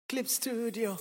Clip Studio.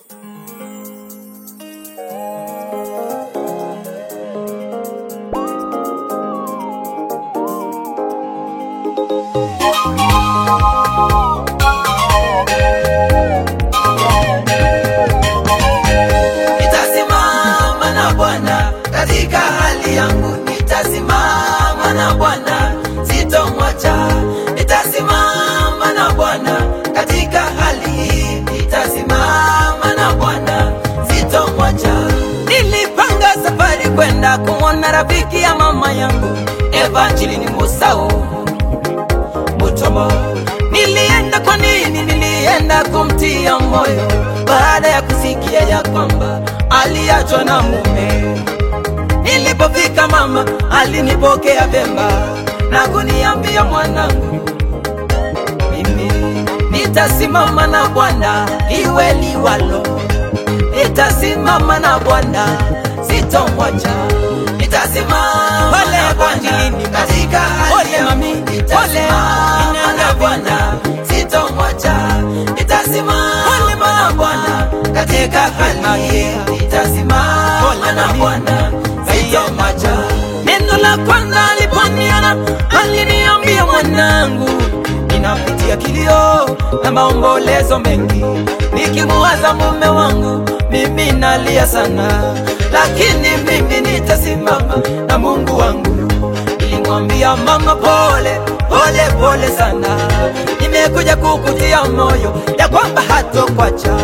Nitasimama na Bwana katika hali yangu, nitasimama na Bwana sitomwacha. Nitasimama na Bwana katika hali hii, nitasimama na Bwana sitomwacha. Nilipanga safari kwenda kumwona rafiki ya mama yangu Evangeline Musau Mutomo. Nilienda kwa nini? Nilienda kumtia moyo baada ya kusikia ya kwamba aliachwa na mume. Nilipofika mama alinipokea vema na kuniambia mwanangu, mimi nitasimama na Bwana iwe liwalo, nitasimama na Bwana sitomwacha, nitasimama na Bwana katika hali yangu, nitasimama na Bwana sitomwacha, nitasimama na Bwana katika hali hii, nitasimama na Bwana sitomwacha. Neno la kwanza aliponiona aliniambia, mwanangu, ninapitia kilio na maombolezo mengi, nikimuwaza mume wangu, mimi nalia sana, lakini mimi nitasimama na Mungu wangu. Nilimwambia mama, pole pole pole sana, nimekuja kukutia moyo ya kwamba hatokwacha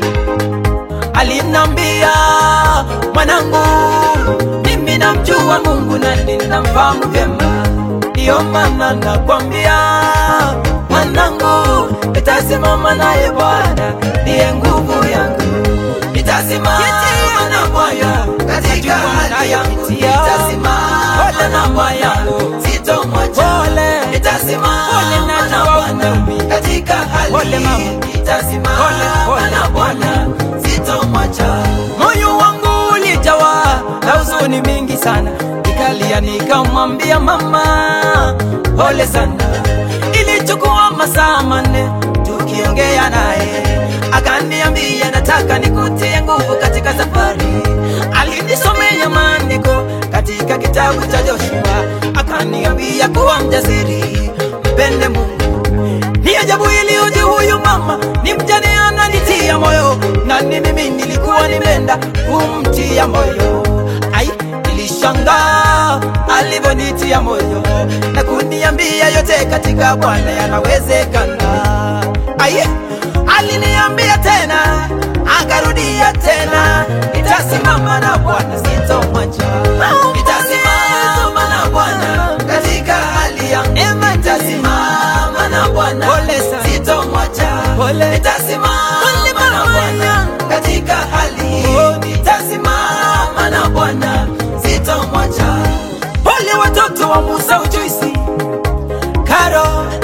alinambia mwanangu, mimi namjua Mungu na ninamfahamu vyema, ndiyo maana nakwambia mwanangu, nitasimama naye Bwana, ndiye nguvu yangu, nitasimama na Bwana katika hali yangu, nitasimama na Bwana sitomwacha, nitasimama na Bwana katika hali hii, nitasimama na Bwana sitomwacha. Moyo wangu ulijawa na huzuni mingi sana, nikalia nikamwambia mama, pole sana. Ilichukua masaa manne tukiongea naye, akaniambia nataka nikutie nguvu katika safari. Alinisomea maandiko katika kitabu cha Joshua, akaniambia kuwa mjasiri, mpende Mungu ni ajabu ili uje huyu mama ni mjane ananitia moyo, na ni mimi nilikuwa nimeenda kumtia moyo. Ai, nilishangaa alivyonitia moyo na kuniambia yote katika Bwana yanawezekana. Ai, aliniambia tena, akarudia tena, nitasimama na Bwana sitomwacha, nitasimama na Bwana katika hali yangu, nitasimama na Bwana sitomwacha, nitasimama na Bwana katika hali hii, nitasimama na Bwana sitomwacha. Wale watoto wa Musa Ujuisi, Karo,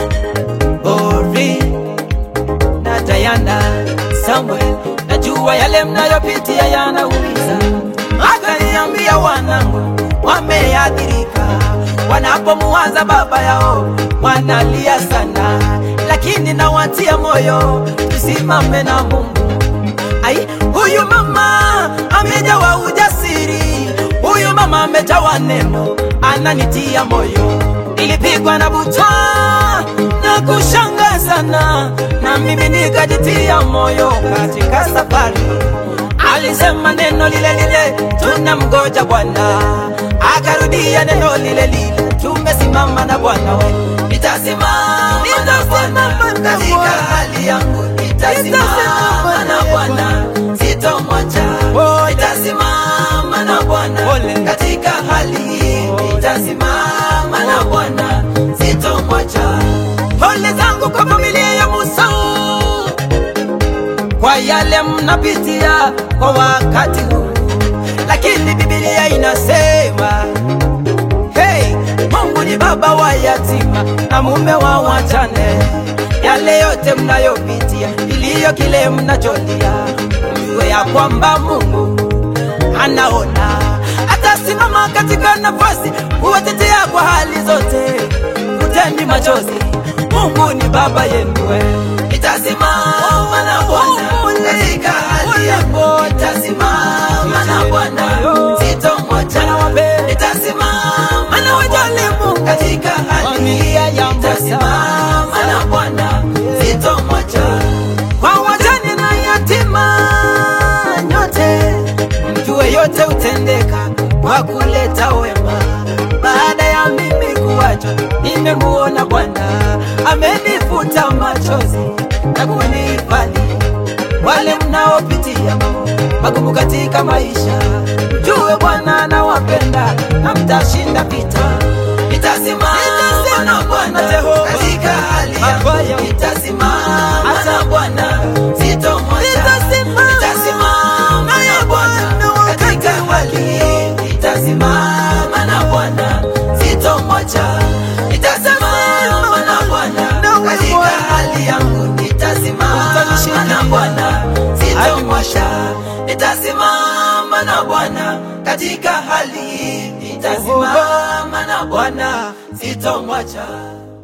Ori na Diana, Samuel, najua yale mnayopitia yanaumiza. Akaniambia wanangu wameathirika, wanapomuwaza baba yao wanalia sana, lakini nawatia moyo, tusimame na Mungu. Ai, huyu mama amejawa ujasiri, huyu mama amejawa neno, ananitia moyo. Nilipigwa na butwa na kushangaa sana, na mimi nikajitia moyo katika safari. Alisema neno lile lile, tunamgoja Bwana. Akarudia neno lile lile, tumesimama na Bwana we. Nitasimama na Bwana katika hali yangu, nitasimama na Bwana sitomwacha. Nitasimama na Bwana katika hali hii, nitasimama na Bwana sitomwacha. Pole zangu kwa familia ya Musau kwa yale mnapitia kwa wakati huu, lakini Biblia inasema hey, Mungu ni baba wa yatima na mume wa wajane. Yale yote mnayopitia, iliyo kile mnacholia, mjue ya kwamba Mungu anaona, atasimama katika nafasi kuwatetea kwa hali zote. Futeni machozi, Mungu ni baba yenu, nitasimama na Bwana katika hali yangu nitasimama na Bwana, sitomwacha. Nitasimama na Bwana katika hali hii, nitasimama na Bwana, sitomwacha. Kwa wajane na yatima nyote, mjue yote utendeka kwa kuleta wema. Baada ya mimi kuachwa, nimemuona Bwana amenifuta machozi na kunihifadhi. Wale mnaopitia mambo magumu katika maisha, mjue Bwana anawapenda na mtashinda vita. Nitasimama na Bwana katika hali yangu, nitasimama na Bwana, sitomwacha. Nitasimama na Bwana katika hali hii, nitasimama na Bwana, sitomwacha. Nitasimama na Bwana katika hali yangu, nitasimama na Bwana, sitomwacha. Nitasimama na Bwana katika hali hii, nitasimama na Bwana, sitomwacha.